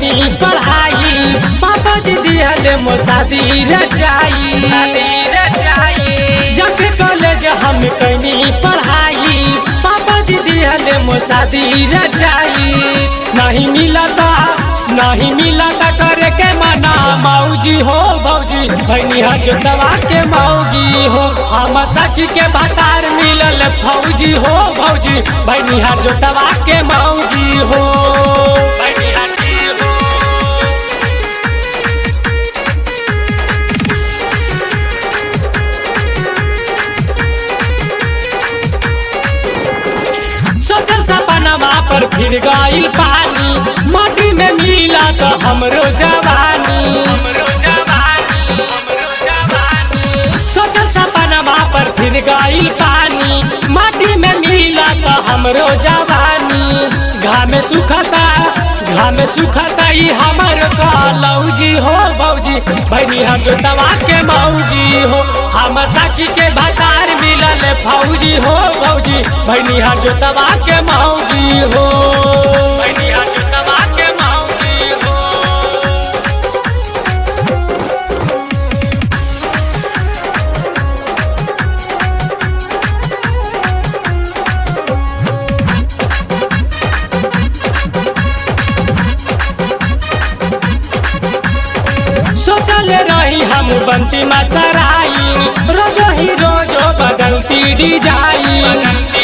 कैनी पढ़ाई पापा जी दिहले मोसादी रजाई जब कॉलेज हम कैनी पढ़ाई पापा जी दिहले मोसादी रजाई नहीं मिलता नहीं मिलता करे के मना मौजी हो भौजी भैनी जोतवा के मौगी हो हम सखी के भतार मिलल फौजी हो भौजी भैनी जोतवा के मौगी हो भैनिहा की हो सोचल सपनवा पर फिर गइल पानी माटी में मिला तो हमरो जवानी सोचल सपनवा पर फिर गइल पानी माटी में मिला तो हमरो जवानी घामे सुखता घामे सुखता ई हमर कलौजी हो भौजी भैनी हम जोतवा के मौजी हो हम साखी के भतार मिलल फौजी हो भौजी भैनी हम जोतवा के मौजी हो भैनी हम जोतवा के मौजी हो सोचल रही हम बनती मतराई रोजो ही रोजो बदलती डिजाइन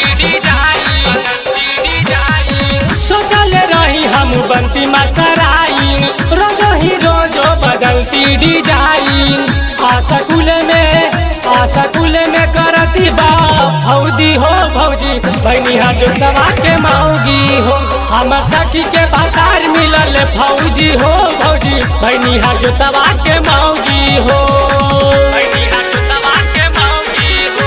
सोचल रही हम बनती मतराई रोजो ही रोजो बदलती डिजाइन आसकुल में आसकुल में करती बा भौजी हो भौजी बहनी जोतवा के मौगी हो हमर सखी के भतार मिलल फौजी हो भौजी बहनी जोतवा के मौगी हो बहनी जोतवा के मौगी हो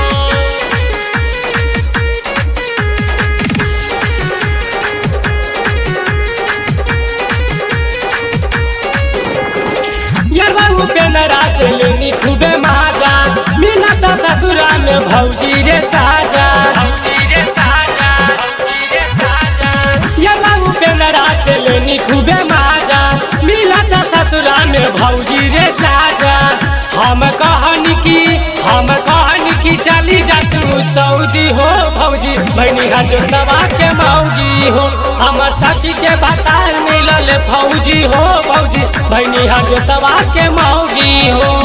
यरवा उपेंद्रा से लेनी खूबे माजा मिला तो ससुरा में भौजी रे साजा यरवा उपेंद्रा से लेनी खूबे माजा मिला तो ससुरा में भौजी रे साजा हम कहन की हम कहन की चली जा तू सऊदी हो भौजी बहनी जोतवा के मौगी हो हमर साथी के भतार मिलल फौजी हो भौजी बहनी जोतवा के मौगी हो